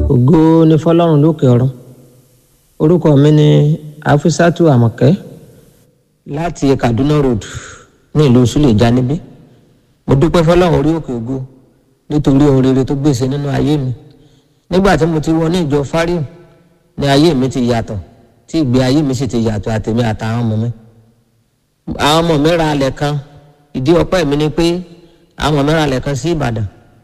ògo ni fọlọ́run lókè ọ̀run orúkọ mi ni afisatu amọ̀kẹ́ láti kaduna road ní ìlú suleja níbí mo dúpẹ́ fọlọ́run orí òkè ògo nítorí ohun rere tó gbèsè nínú ayé mi nígbà tí mo ti wọ ní ìjọ fáríù ní ayé mi ti yàtọ̀ tí ìgbé ayé mi sì ti yàtọ̀ àtèmi àtàwọn ọmọ mi àwọn ọmọ mi ra alẹ̀ kan ìdí ọpẹ́ mi ni pé àwọn ọmọ mi ra alẹ̀ kan sí ìbàdàn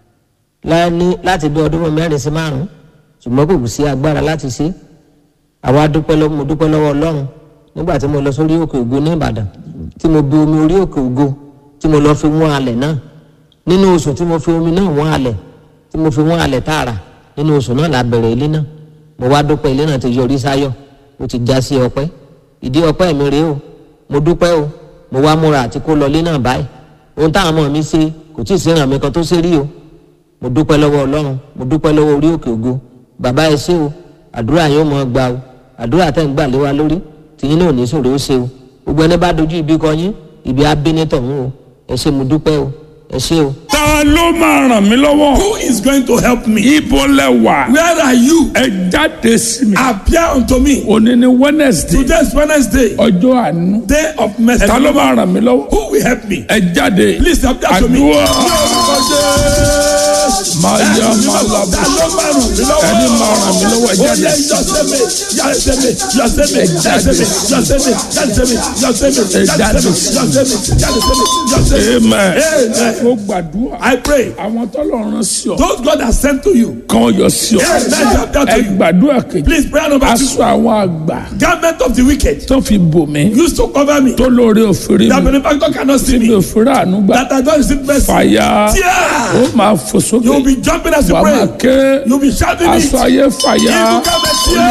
láti bí ọdún mẹ́rin sí márùn-ún ṣùgbọ́n kò sí agbára láti ṣe àwa dúpẹ́ lọ́wọ́ mo dúpẹ́ lọ́wọ́ ọlọ́run nígbà tí mo lọ sórí òkè ògo ní ìbàdàn tí mo bu omi orí òkè ògo tí mo lọ fi wọ́n alẹ̀ náà nínú oṣù tí mo fi omi náà wọ́n alẹ̀ tí mo fi wọ́n alẹ̀ tààrà nínú oṣù náà la bẹ̀rẹ̀ ilé náà mo wá dúpẹ́ ilé náà ti yọrí sáyọ̀ ó ti já sí ọpẹ́ ìdí ọpẹ́ mi rèé o mo dúpẹ́ o mo wá múra àti kó lọ ilé náà báyìí ohun táwọn ọmọ mi ṣe kò tí ì sí ìrànmí kan tó ṣe rí o mo dúpẹ́ lọ́wọ́ ọlọ́run mo dúpẹ́ lọ́wọ́ orí òkè ògo bàbá ẹ ṣé o àdúrà yóò mọ gbà o àdúrà tẹ̀ ń gbà lé wa lórí tìyín náà ò ní sòrò ó ṣe o gbogbo ẹni bá dojú ibi kọ yín ibi abínítọ̀ ń o ẹ ṣé mo dúpẹ́ o ẹ ṣé o. ta ló máa ràn mí lọ́wọ́. Who is going to help me? ibo lẹ wà. Where are you? ẹ jáde sí mi. Appear unto me. òní ni wednesday. Today is Wednesday, ọjọ́ àánú. day of mercy. ta ló máa ràn mí lọ́wọ́. Who will help me? ẹ jáde. Please appear to me. àdúrà. máa yá máa labọ. Ta ló máa ràn mí lọ́wọ́? ẹni máa ràn mí lọ́wọ́ ẹ Ó jáde. yẹ yọ̀sẹ̀mẹ̀ yọ̀sẹ̀mẹ̀ yọ̀sẹ̀mẹ̀ yọ̀sẹ̀mẹ̀ yọ̀sẹ̀mẹ̀ yọ̀sẹ̀mẹ̀ yọ̀sẹ̀mẹ̀ jáde. yọ̀sẹ̀mẹ̀ yọ̀sẹ̀mẹ̀ yọ̀sẹ̀mẹ̀. amen. Amen. mo gbàdúrà. I pray. àwọn tọ́lọ̀ rán sí ọ. Those God has sent to you. kan yọ sí ọ. Amen. Appear ẹ to you. gbàdúrà kejì. Please pray number two. aṣọ àwọn àgbà Garment of the wicked tó fi bò mí. used to cover me. tó lóore òfin That mi. benefactor cannot see tí mi me. ò fura àánú gbà. That I don't receive mercy. fàyà. Tear. ó máa fò You will sókè. be jumping as you wàá máa pray. ké. You will be shouting it. aṣọ ayé fàyà. Evil garment tear.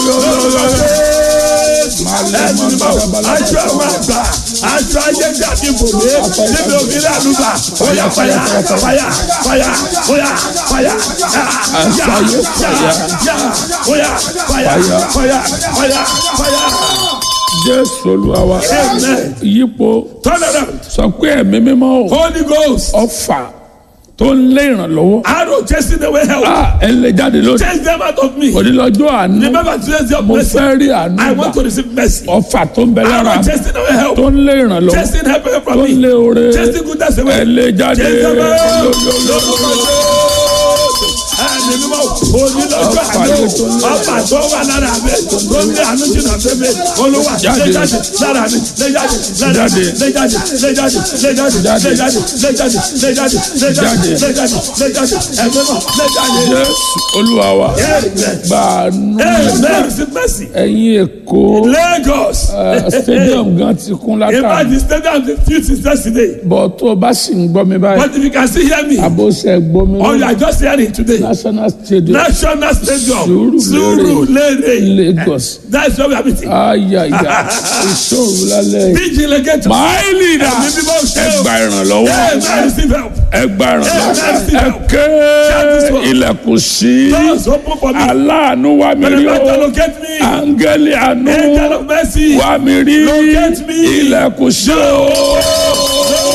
Ẹ̀sìn ni báwo? Aṣọ àwọn àgbà. Aṣọ ayé dàbí bòmí. Níbi òmìnira àlùbà. Oya fàyà fàyà fàyà oya fàyà. Aṣọ ayé fàyà. Oya fàyà fàyà fàyà fàyà. jésù olúwa wa. Amen. yípo Turn around. sọ pé ẹ̀mí mímọ́ o. Holy Ghost. ọfà tó ń lé ìrànlọ́wọ́. Arrow chasing away help. a ẹ lè jáde lónìí. Chase them out of me. onílọ́jọ́ àánú. Remember today's your mo blessing. fẹ́ rí àánú I want to gbà. receive mercy. ọfà tó ń bẹ lára Arrow chasing away help. tó ń lé ìrànlọ́wọ́. Chasing help away tó from ń lé me. oore. Chasing goodness away. ẹ lè jáde. Chase them out. Lọ́lọ́lọ́lọ́. Ẹni mímọ́ onílọ́jọ́ àjò ọba tó wà lára mi tó ní àánú jìnnà sí mi olúwa lé Jáde. jáde lára mi lé jáde lára mi lé jáde lé jáde lé jáde lé jáde lé jáde lé jáde lé jáde lé jáde lé jáde ẹ̀mí mọ́ lé jáde. jésù olúwa wa. Amen. gbàánú. Amen. Receive mercy. ẹ̀yin èkó. Lagos. eh, stadium gan ti kún In fact, látàrí. the stadium the field is yesterday. bọ̀ tó o bá sì ń gbọ́ mi báyìí. But if you can still hear me, àbóṣe gbọ́ mi or you lórí are just hearing today, national stadium National Stadium, Surulere. Surulere. lagos. That's where we are meeting. ayaya ìṣòro lálẹ́. Bíjì lẹ́gẹ̀tì. my leader Ẹ̀mí mímọ́ ṣe ẹ o. gba ìrànlọ́wọ́ Amen. Receive help. ẹ gba ìrànlọ́wọ́ Amen. ẹ ké ilẹ̀kùn sí Doors open for me. aláàánú wá mi rí Benefactor o locate me. áńgẹ́lì àánú Angel of mercy. wá mi rí Locate me. ilẹ̀kùn sí o.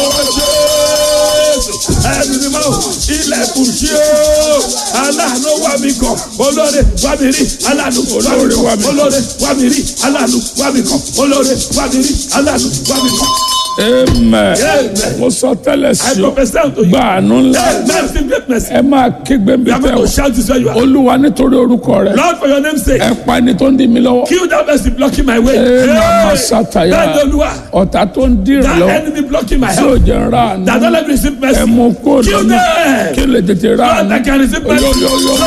Ẹ̀mí mímọ́ ilẹ̀kùn ṣí o. Aláàánú wà mí kàn. Olóore wà mí rí. Aláàánú wà mí Olóore wà kàn. mí kàn. Olóore wà mí rí. Aláàánú wà mí kàn. Olóore wà mí rí. Aláàánú wà mí kàn. amen Amen. mo sọ tẹ́lẹ̀ I sí o prophesy unto you. gba àánú ńlá Amen. Receive great mercy. ẹ máa kígbe mi You are tẹ́ going o to shout this where you are. olúwa nítorí orúkọ rẹ Lord, for your name's sake. ẹ pa ẹni tó ń dí mi lọ́wọ́. Kill that mercy blocking my way. ẹ máa Hey! ṣàtàyà Bẹ́ẹ̀ ni Olúwa. ọ̀tá tó ń dìrì That lọ́wọ́ enemy blocking my tí ò help. jẹ́ ń ra àánú That don't let me receive mercy. ẹ mú kó Kill lọ́nà them. kí lè tètè ra Lord, I àánú. can receive mercy. Oyoyoyo.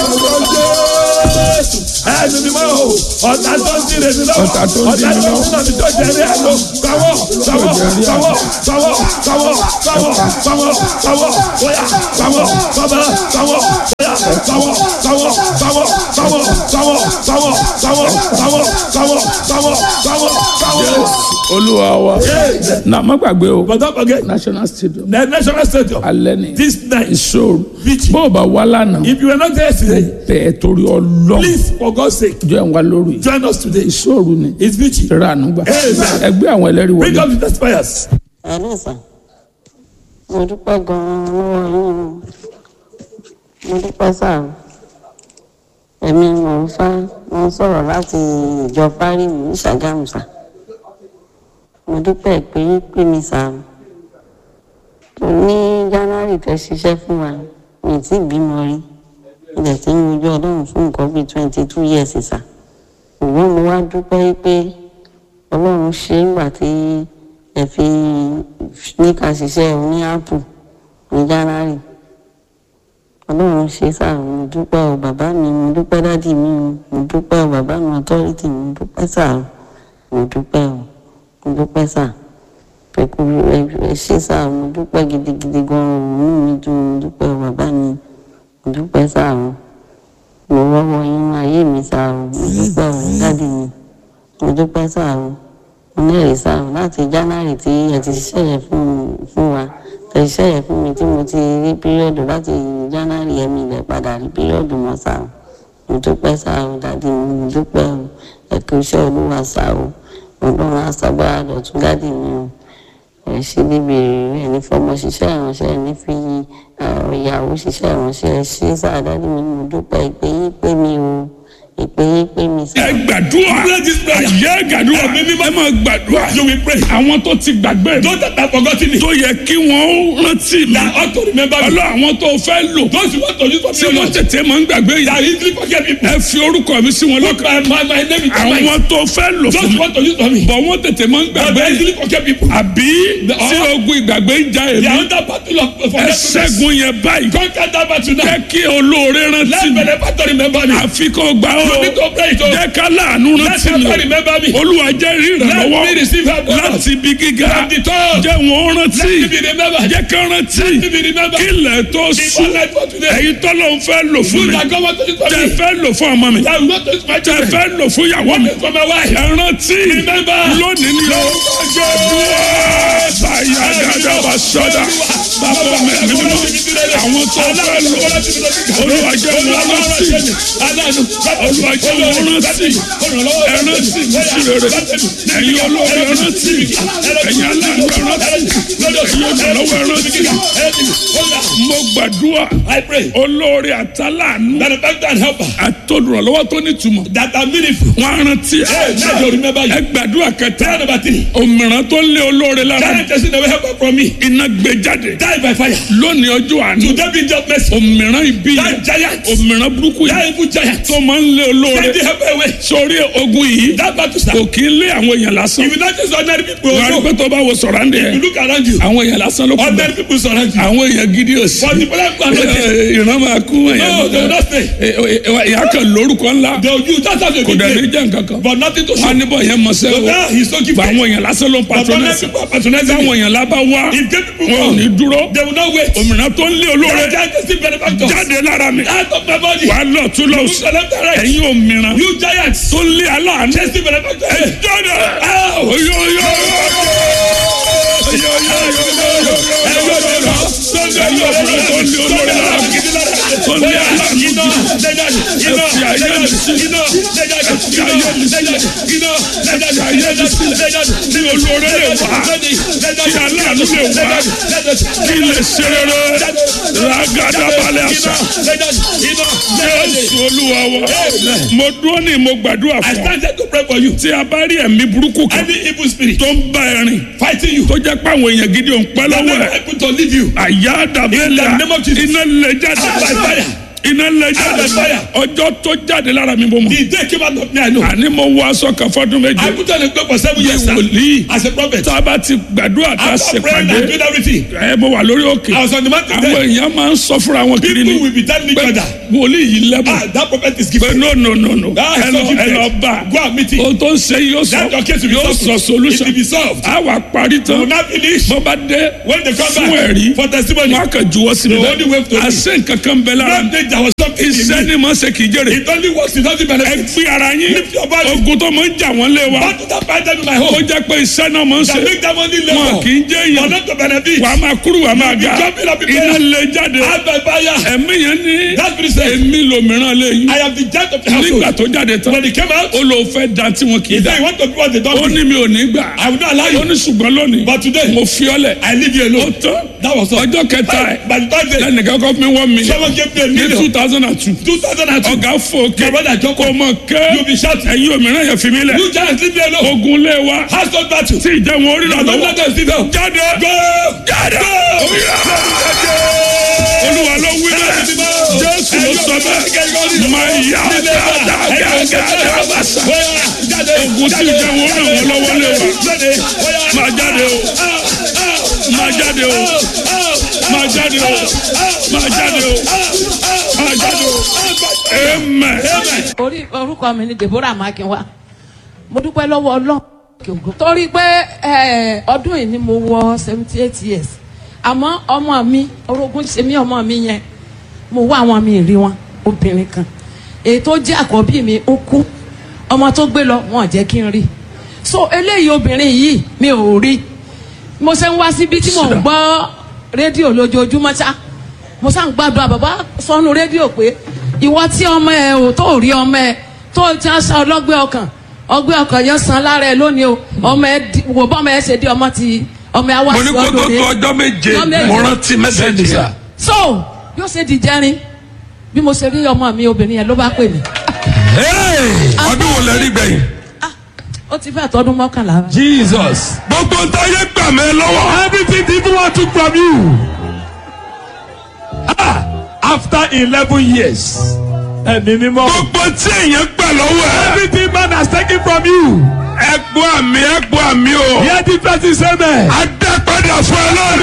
Ẹni mímọ́ o, ọ̀tá tó ń dìrè mi lọ́wọ́. Ọ̀tá tó ń dì mí lọ́wọ́. Ọ̀tá tó ń dìrè mi tó jẹ̀rí àlọ́. Gbàwọ́, gbàwọ́, gbàwọ́, gbàwọ́, gbàwọ́, gbàwọ́, gbàwọ́, gbàwọ́, bóyá, gbàwọ́, gbàwọ́, gbàwọ́, bóyá, gbàwọ́, gbàwọ́, gbàwọ́, gbàwọ́, gbàwọ́, gbàwọ́, gbàwọ́, gbàwọ́, gbàwọ́, gbàwọ́, gbàwọ́, gbàwọ́. olúwa wa Amen. na má gbàgbé o But don't forget, national stadium the national stadium, alẹ́ ni this night, ìṣòro Vichy. bó o bá wá lánàá if you were not there yesterday, bẹ́ẹ̀ torí ọlọ́run please, for God's sake, jọ ẹ̀ wá lórí join us today. ìṣòro ni It's Vichy. ra àánú gbà Amen. ẹgbẹ́ àwọn ẹlẹ́rìí Bring wọlé up the testifiers. ẹ̀lẹ́ sà mo dúpẹ́ gan-an lọ́wọ́ yín o mo dúpẹ́ sà o èmi mò ń fá mo ń sọ̀rọ̀ láti ìjọ fárímù ní ṣàgámù sà mo dúpẹ́ pé pé mi sà tó ní january tẹ́ ṣiṣẹ́ fún wa mi ì tí ì bímọ rí ilẹ̀ tí ń wojú ọlọ́run fún nǹkan bíi twenty two years sà ṣùgbọ́n mo wá dúpẹ́ pé ọlọ́run ṣe é nígbà tí ẹ fi ní ká ṣiṣẹ́ ní apple ní january ọlọ́run ṣe sáà mo dúpẹ́ o bàbá mi mo dúpẹ́ dádì mi o mo dúpẹ́ o bàbá mi authority mi mo dúpẹ́ sáà o mo dúpẹ́ o mo dúpẹ́ sáà pẹ̀kú ẹ ṣe sáà mo dúpẹ́ gidigidi gan-an o inú mi dùn mo dúpẹ́ o bàbá mi mo dúpẹ́ sáà o mo rọ́wọ́ yín ayé mi sáà o mo dúpẹ́ o dádì mi mo dúpẹ́ sáà o mo lẹ́rìí sáà o láti january tí ẹ ti ṣiṣẹ́ yẹn fún fún wa tẹ ṣiṣẹ́ yẹn fún mi tí mo ti rí píríọ̀dù láti january yẹn mi lẹ̀ padà rí píríọ̀dù mọ́ sáà o mo dúpẹ́ sáà o dádì mi mo dúpẹ́ o ẹ kú iṣẹ́ olúwa sáà o ọlọ́run àṣàgbára dọ̀tún dádì mi o ẹ ṣe níbi èrè ní fọmọ ṣiṣẹ́ ìránṣẹ́ ní fi ìyàwó ṣiṣẹ́ ìránṣẹ́ ẹ ṣe sáà dádì mi mo dúpẹ́ ìpè yín pé mi o ìpè yín pé mi sáà. ẹ gbàdúrà ayé gbàdúrà ẹ máa gbàdúrà you will pray. àwọn tó ti gbàgbé mi those that have forgotten it. tó yẹ kí wọ́n rántí mi that ought to remember me. ọlọ́ àwọn tó fẹ́ lò those who want to use for tí me wọ́n alone. tètè máa ń gbàgbé that yìí easily forget people. ẹ fi orúkọ mi sí wọn Look, lọ́kàn my, my, my name is àwọn Mike. tó fẹ́ lò those fún who mi want to use for me. bọ̀ wọ́n tètè máa ń but gbàgbé they yìí easily forget people. àbí tí ogun ìgbàgbé ń ja they are èmi under battle of ẹ forgetfulness. ṣẹ́gun yẹn báyìí conquer that battle now. jẹ́ kí olóore rántí let mi me never to remember me. àfi kó gbà ó you need to pray it o. jẹ́ ká láàánú let rántí me mi remember me. olúwa jẹ́ rí let ìrànlọ́wọ́ me receive help. láti ibi gíga from the top. jẹ́ wọn rántí let me be remembered. jẹ́ ká rántí let me be remembered. kílẹ̀ tó before sùn life for today. èyí tọ́lọ́ ń fẹ́ lò fún you mi that God want to use for tẹ me. fẹ́ lò fún ọmọ mi that will not to use my tẹ children. fẹ́ lò fún ìyàwó mi for my wife. ẹ rántí Remember. lónìí ni ó dúró báyà dáadáa bá sọ́dà bàbá mi mi mímọ́ àwọn tó fẹ́ lò olúwa jẹ́ wọn rántí olúwa jẹ́ wọn rántí ẹ rántí mi sí rere ẹ̀yin olóore ẹ rántí ẹ̀yin aláàánú ẹ rántí ẹ̀yin olùrànlọ́wọ́ ẹ rántí mo gbàdúrà I pray olóore àtàlánú that the bank and helper àtolùrànlọ́wọ́ tó nítumọ̀ that are meaningful. wọn á rántí Hey, now you remember you. ẹ gbàdúrà kẹta Prayer number three. òmìrán tó lé olóore lára That person that will help from me. iná gbé jáde Die by fire. lónìí ọjọ́ àánú Today be just mercy. òmìrán ibi That yẹn giant. òmìrán burúkú That yẹn evil giant. tó máa ń lé olóore Send the help away. sórí ogun yìí That battle start. kò kí ń lé àwọn èèyàn lásán If you not just ordinary people, wọn á rí also, pé tó bá wo sọ̀rọ̀ àǹdẹ̀ you yẹn look around you. àwọn èèyàn lásán ló kú Ordinary people surround you. àwọn èèyàn gidi ò sí But the people who are not there, ìran máa kú no, they will not stay. ìyá kan lórúkọ ńlá They will use that as a kò big dẹ̀ ní name. jẹ́ nǹkan kan But nothing to wọn á show. níbọ̀ yẹn mọ̀ So sẹ́wọ̀ now he's so gba gifted. àwọn èèyàn lásán ló ń But ordinary patronẹ́sì people are patronizing táwọn him. èèyàn lábá wá If gay people wọn ò come, ní dúró they will not wait. òmìnira tó ń lé olóore That giant is still benefactors. jáde lára mi Out of my body. wà á lọ tún lọ Look sí to left and right. ẹ̀yin òmìnira You giants. tó ń lé aláàánú Just still benefactors. ẹ jáde Ow! oyo oyo oyo oyo oyo ẹ̀yin òmìnira tó ń lé olóore lára mi tó ń lé aláàánú jù fi ayé mi sílẹ̀ fi ayé mi sílẹ̀ fi ayé mi sílẹ̀ kí olóore lè wá kí aláàánú lè wá kí lè ṣe rere ragada balẹ̀ àṣà jésù olúwa wa mo dúró ní mo gbàdúrà I fún ọ started to pray for you. tí a bá rí ẹ̀mí burúkú kan Any evil spirit tó ń bá ẹ rìn fighting you. tó jẹ́ pé àwọn èèyàn gidi ò ń pẹ́ That lọ́wọ́ never ẹ̀ able to leave you. àyà dàbẹ́lẹ̀ In the name of Jesus. iná lè jáde By fire. iná lè jáde By fire. ọjọ́ tó jáde lára mi bó mọ̀ The day came out of me, I know. àní mo wọ aṣọ kan fọdún méje I put on a cloak for seven years sir, wòlíì as a prophet. tá a bá ti gbàdúrà tá a After ṣe praying and pàdé doing everything, ẹ mo wà lórí òkè I was on the mountain àwọn there. èèyàn máa ń sọ fúnra wọn kiri ni People will be telling each pé other, wòlíì yìí lẹ́bùn ah, that prophet is pé gifted. no no no no Ah, ẹ so lọ ẹ gifted. lọ bá Go and meet him. ohun tó ń ṣe yóò sọ Let your case be yóò solved. sọ solution It will be solved. a wà parí We tán will not finish. bó bá dé When they come fún back ẹ̀rí for testimony, wọn á kàn juwọ́ sí mi The only way to bẹ́ẹ̀ àṣẹ nǹkan kan bẹ lára not think there was something in iṣẹ́ me. ni mo ṣe kì í jèrè It only works, it doesn't ẹ benefit. gbé ara yín Lift your body. ogun tó máa ń jà wọ́n lé wa What did I find them in my ó home? jẹ́ pé iṣẹ́ náà máa ń ṣe That make them only wọn labor. kì í jẹ́ For èèyàn not to benefit. wàá máa kúrú wàá máa You be ga jumping up in iná prayer. lè jáde Out by fire. ẹ̀mí yẹn ní That spirit said, èmi lòmíràn lé yín I am the judge of the nígbà household. tó jáde tán When he came out, ó lò fẹ́ da tí wọn kì í he da said, you want to be what they ó don't do. ní mi ò ní gbà I will not allow ó you. ní ṣùgbọ́n lónìí But today, mo fi ọ́ lẹ̀ I leave you ó alone. tán That was all. ọjọ́ kẹta ẹ̀ By the third day, lẹ́nìkan kọ́ fún mi wọ́n mi someone gave me a million. two thousand and two. two thousand and two. ọ̀gá fòkè My brother Joko. kò mọ̀ kẹ́ You be shouting. ẹ̀yin òmìnira yẹn fi mí lẹ̀ You just leave me alone. ogun lé wa Household battle. tí ìjẹun orí rà Don't lọ́wọ́ let them sit down. jáde Go. jáde olúwa ló wí bẹ́ẹ̀ jésù ló sọ bẹ́ẹ̀ máa yá dáadáa bàṣà ogun tí ìjẹun orí ràn wọ́n lọ́wọ́ lé wa máa jáde o máa jáde o máa jáde o máa jáde o máa jáde o amen. orí orúkọ mi ni deborah makinwa mo dúpẹ́ lọ́wọ́ ọlọ́run torí pé eh, ọdún yìí ni mo wọ seventy eight years àmọ́ ọmọ mi orogún ṣe mí ọmọ mi yẹn mo wá àwọn mi rí wọn obìnrin kan èyí tó jẹ́ àkọ́bí mi ó kú ọmọ tó gbé lọ wọn ò jẹ́ kí n rí so eléyìí obìnrin yìí mi ò rí mo ṣe ń wá síbi tí mò ń gbọ́ rédíò lójoojúmọ́ ṣá mo ṣá ń gbàdúrà bàbá sọnù rédíò pé ìwọ tí ọmọ ẹ ò tó rí ọmọ ẹ tó ti ń sa ọlọ́gbẹ́ ọkàn ọgbẹ́ ọkàn yẹn san lára ẹ lónìí o ọmọ ẹ di- wò bọ́ ọmọ ẹ ṣe di ọmọ ti ọmọ ẹ wá mo ní sí kó tó ọdún tó rẹ ọjọ́ méje Ọjọ́ méje. mo rántí mẹ́sẹ̀gì sá. so yóò ṣe di jẹrin bí mo ṣe rí ọmọ mi obìnrin yẹn ló bá pè mí ọdún wo lẹ rí gbẹ̀yìn. ah ó ti fẹ́ tọdún mọ́kànlá Jesus. gbogbo ntọ́yẹ gbà mí lọ́wọ́. Everything the evil one took from you. Ah, after eleven years. Ẹ̀mí mímọ́. gbogbo tí èèyàn gbà lọ́wọ́ ẹ̀. Everything man has taken from you. ẹgbọ́ àmì ẹgbọ́ àmì o. Hear the person say me. adápadà fún ẹ lórí.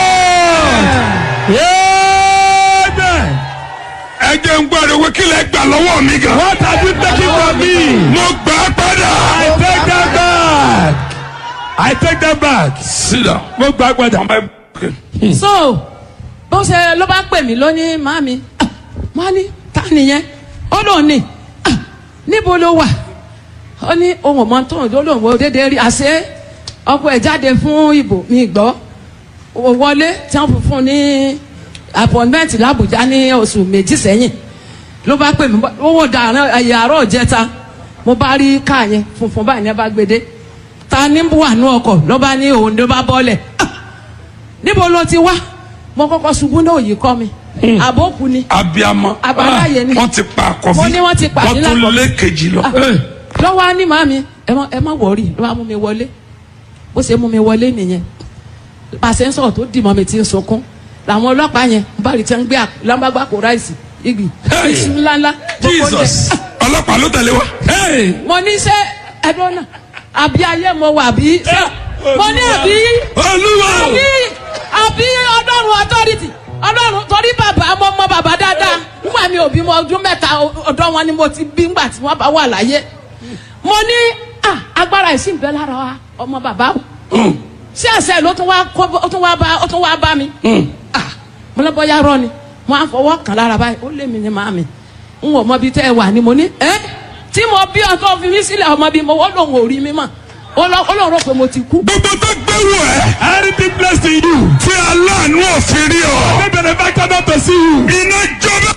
Amen. ẹ jẹ́ ń gbọ́ àdéhùn kí lẹ gbà lọ́wọ́ mi gan. What have you taken from me? mo gbà á padà. I take them back. I take them back. sídà. Mo gbà padà. so bó ṣe ló bá pè mí lónìí màmí má ní ta nìyẹn ó lóun ní "Ah, níbo ló wà ó ní ohun ọmọ tó ń lóun wo déédéé rí àṣé ọkọ ẹ̀ jáde fún ìbò mi gbọ́ ó wọlé tí wọ́n fún un ní appointment làbújá ní oṣù méjì sẹ́yìn ló bá pè mí owó dàrán ẹ̀yà àárọ̀ jẹta mo bá rí káà yẹn funfun báyìí ní ẹ bá gbé dé ta ní wà ní ọkọ̀ ló bá ní òun ló bá bọ́lẹ̀ Ah! níbo ló ti wá mo kọ́kọ́ ṣubú náà yìí kọ́ mi àbókù ni abiyamọ. Àbáláyé ni. wọ́n ti pa àkọ́bí. Mo ní wọ́n ti pa wọ́n ní tún lákọ̀bí. lé kejì lọ. Ah, lọ́wọ́ á ní màmí ẹ má ẹ má wọ̀ọ́rì ló bá mú mi wọlé bó ṣe mú mi wọlé nìyẹn pàṣẹ ń sọ̀rọ̀ tó dì mọ́ mi ti ń sunkún làwọn ọlọ́pàá yẹn ń bá rí tí wọ́n ń gbé lámbàgbà kó ráìsì igi Hey! iṣu ńláńlá gbogbo oúnjẹ. Jesus. ọlọ́pàá ló tẹ̀lé wa. Hey! mo ní ṣe ẹdun náà àbí ayé mo wà bí ṣe mo ní àbí olúwa. àbí àbí ọlọ́run authority ọlọ́run torí bàbá mo mọ bàbá dáadáa nígbà mi ò bímọ ọdún mẹ́ta ọ̀dọ́ wọn ni mo ti bí ngbà tí wọ́n bá wà láyé mo ní ah, agbára ìsìn bẹ́ẹ̀ lára wa ọmọ bàbá o ṣé àṣẹ ló tún wá kó ó tún wá bá ó tún wá bá mi ah, mo lọ bọ́yá rọ ni mo á fọwọ́ kàn lára báyìí ó lé mi ní màmí n ò mọ bí tẹ́ ẹ wà ni mo ní ẹ́ tí mo bí ọtọ́ fi mí sílẹ̀ ọmọ bí mo wọ́n lòun ò rí mi mọ̀ ó lọ ó lòun rò pé mo ti kú. gbogbo tó gbẹ̀wò ẹ̀. Anything blessed in you. tí aláàánú òfin rí ọ. May benefactor not to see you. iná jọba.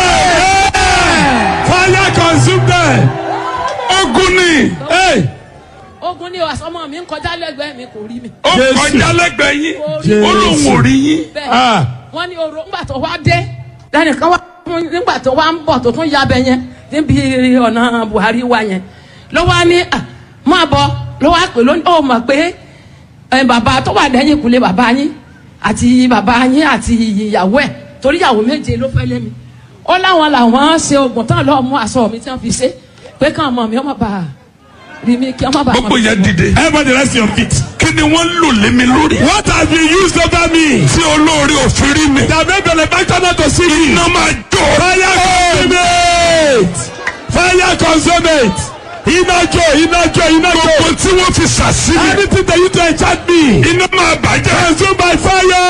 Fire consume them. ogun ni. Hey. ogun ni àsọmọ mi ń kọjá lẹ́gbẹ̀ẹ́ mi kò rí mi. ó Jésù. kọjá lẹ́gbẹ̀ẹ́ yín. Jésù. ó lóun ò rí yín. bẹ́ẹ̀ Ah. wọ́n ní oró ńgbà tó wá dé lẹ́nìkan wá nígbà tó wá ń bọ̀ tó tún yabẹ yẹn níbi ọ̀nà Buhari wa yẹn ló wá ní à máa bọ̀ ló wá pè lónìí ó mọ̀ pé ẹ, bàbá tó wà lẹ́yìn ìkúlé bàbá yín àti bàbá yín àti ìyàwó ẹ̀ torí ìyàwó méje ló fẹ́ lé mi ó láwọn làwọn ṣe oògùn tán lọ́ọ́ mú aṣọ mi tí wọ́n fi ṣe pé káwọn ọmọ mi ọmọ bá rí mi kí ọmọ bá gbogbo wọn. yẹn dìde. Everybody rest your feet. kí ni wọ́n lò lé mi lórí. What have you used over me? tí olóore òfin rí mi. That may benefactor not to see me. iná máa jó. Fire consume it. Fire consume it. Iná jó, iná jó, iná jó. gbogbo tí wọ́n fi sàsílẹ̀. Anything that you do enchant me. iná máa bàjẹ́. Consume by fire.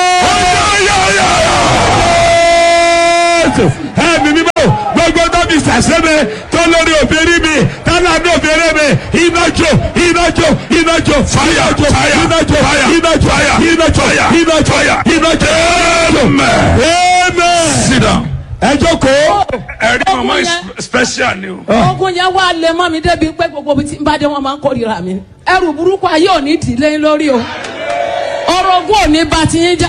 Ẹ̀mí mímọ́ gbogbo tó fi sàṣẹ́mi tó lórí òbírí mi tálá ní òbírí mi iná jó iná jó iná jó Fire, iná jó fire, iná jó fire, iná jó fire, iná jó fire, iná jó fire. iná jó. Amen. Amen. sit down. Ẹ jókòó. ẹ̀rí mama Ogun is yẹn. special ni o. ogun yẹn wá lè mọ́ mi débi pé gbogbo ibi tí n bá dé wọn máa ń kórìíra mi ẹrù burúkú ayé ò ní dìlé lórí o ọ̀rọ̀ ogun ò ní bá ti yín já o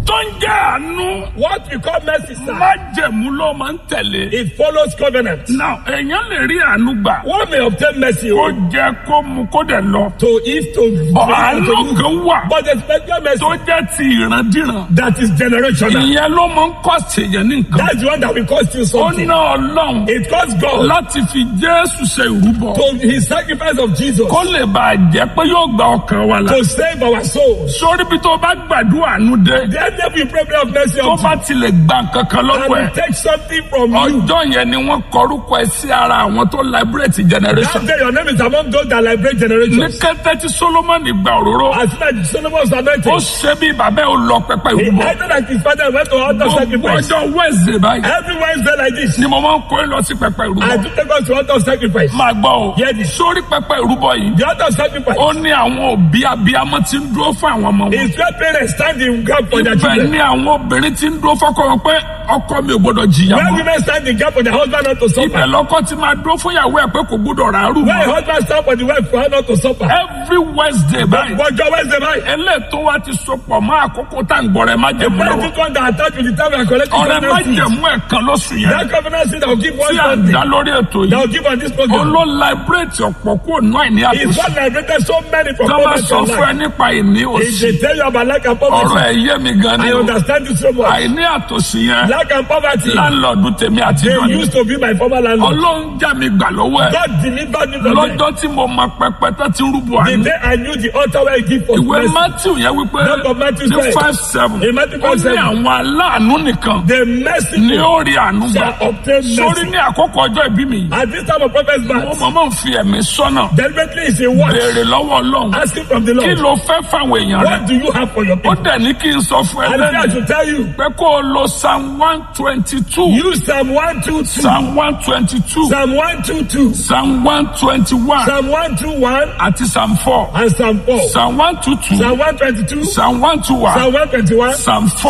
tó ń jẹ́ àánú What we call mercy, sir, májẹ̀mú ló máa ń tẹ̀lé. it follows covenant. now èèyàn lè rí àánú gbà One may obtain mercy kó oh, jẹ kó mu kó dẹ̀ lọ. to eat, to Bọ̀ drink, àánú to kan wà But the special mercy tó jẹ́ ti ìrandíran. that is generational. ìyẹn ló máa ń kọ́ ṣèyàn ní nǹkan. That's the one that will cost you ó something. ná ọlọ́run It costs God láti fi jésù ṣe ìrúbọ. to his sacrifice of Jesus kó lè bàa jẹ́ pé yóò gba ọkàn wa là. to save our souls. sórí bí tó bá gbàdúrà àánú dé. Then there will pray prayer of mercy tó of bá ti lè gba nǹkan kan and lọ́wọ́ will ẹ̀. take something from you. ọjọ́ yẹn ni wọ́n kọrúkọ ẹ sí ara àwọn tó liberate generation. That day your name is among those that liberate ní generations. kété tí solomoni gba òróró. As soon as Solomon was ó anointed, ṣe bí bàbá ẹ̀ ó lọ pẹpẹ he ìrúbọ. acted like his father went to altar gbogbo sacrifice. ọjọ́ wednesday báyìí Every Wednesday like this, ni mo máa ń kó ẹ lọ sí pẹpẹ I ìrúbọ. do take us to altar sacrifice. máa gbọ́ o Yes. sórí pẹpẹ ìrúbọ yìí. The altar sacrifice ó ní àwọn òbí abiyamọ tí ń dúró fún àwọn ọmọ wọn. is where parents stand in gap for their ibẹ̀ children. ni àwọn obìnrin tí ń dúró fọ́kọ wọn pé ọkọ mi ò gbọdọ̀ jìyà Where mọ́. women stand in gap for their husband not to ibẹ̀ suffer. lọ́kọ ti máa dúró fún ìyàwó ẹ̀ pé kò gbọdọ̀ ràárù Where a mọ́. husband stand for the wife for her not to suffer. every wednesday báyìí. Ọjọ́ Wednesday night. eléètò wa ti sopọ̀ mọ́ àkókò tá à ń gbọ́rẹ̀ má The jẹ̀mú lọ́wọ́. present one that attached with the time we are collecting ọ̀rẹ́ má covenant seed. jẹ̀mú ẹ̀kan lóṣù yẹn. That covenant seed that will give one tí à ń something. dá lórí ètò That yìí. will give on this program. olóò liberate ọ̀pọ̀ kúrò náà ní It's àtúnṣe. what liberated so many from tó bá poverty sọ and fún ẹ life. nípa ìní If òsì. they tell you about lack and ọ̀rọ̀ poverty, ẹ̀ yé mi gan ni I o. understand it so much. àìní àtòsí yẹn. Lack and poverty, láńlọ́ọ̀dù tèmi àti they ìjọ ni. used to be my former landlord. ọlọ́run já mi gbà lọ́wọ́ ẹ̀. God delivered me from them. lọ́jọ́ tí mo mọ pẹpẹ tó ti rúbọ The àná. day I knew the altar where I give for ìwé mercy, matthew yẹn wípé Book of Matthew ní said, five seven in Matthew ó ní 5:7, àwọn aláàánú nìkan the mercy ni ó rí àánú gbà. shall obtain sórí mercy. ní àkókò ọjọ́ ìbí mi yìí. At this time of prophet's mo birth, mọ̀ mọ̀ ń fi ẹ̀mí sọ́nà. deliberately is a watch béèrè lọ́wọ́ ọlọ́run. asking from the kí Lord, ló fẹ́ fáwọn èèyàn rẹ̀. what do you have for your ó people? dẹ̀ ní kí n sọ fún ẹ And I lẹ́nu should tell you, pé kó o lo psalm one twenty two use Psalm 122, psalm one twenty two Psalm 122, psalm one twenty one Psalm 121, àti psalm four and Psalm 4. psalm one two two Psalm 122, psalm one two one Psalm 121, psalm four.